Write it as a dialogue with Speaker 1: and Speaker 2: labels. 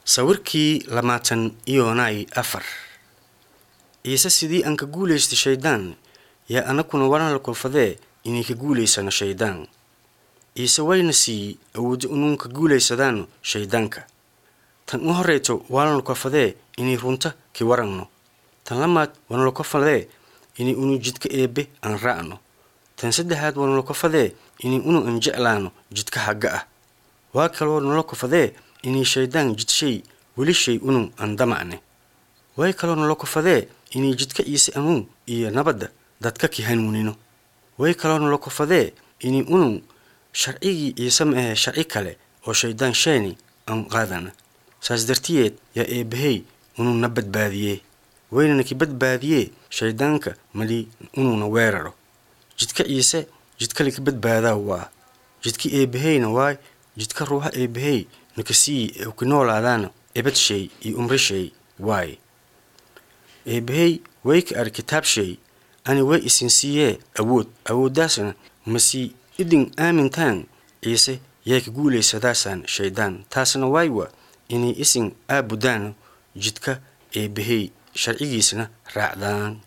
Speaker 1: sawirkii lamaatan iyonay afar ciise sidii aan ka guulaystay shayddaan yaa annaguna waran la kulfadee inay ka guulaysano shayddaan ciise wayna siiyey awooddo inuun ka guulaysadaano shayddaanka tan u horrayto waanala kulfadee inay runta ki waragno tan lamaad waanala kulfadee inay unu jidka eebbe aan raacno tan saddexaad waanala kulfadee inay unu aan jeclaano jidka hagga ah waa kaloo nala kufadee inay shayddaan jidshay weli shay unun aan damacne way kaloo nala kufadee inay jidka ciise anuun iyo nabadda dadka ki hanuunino way kaloo nala kufadee inay unun sharcigii ciise ma ahee sharci kale oo shayddaan sheeni aan qaadana saas dartiyeed yaa eebbahey unuuna badbaadiyee waynana ki badbaadiyee shayddaanka mali unuuna weeraro jidka ciise jidkale ki badbaadaa waa jidka eebbaheyna waay jidka ruuxa eebbahey nakasiiyi ki noolaadaana ebadshay iyo umrishay waay eebbahey way ka ar kitaabshay ani way isin siiyee awood awooddaasna masii idin aamintaan ciise yay ka guulaysadaasaan shayddaan taasna waaywa inay isin aabudaano jidka eebbahey sharcigiisna raacdaan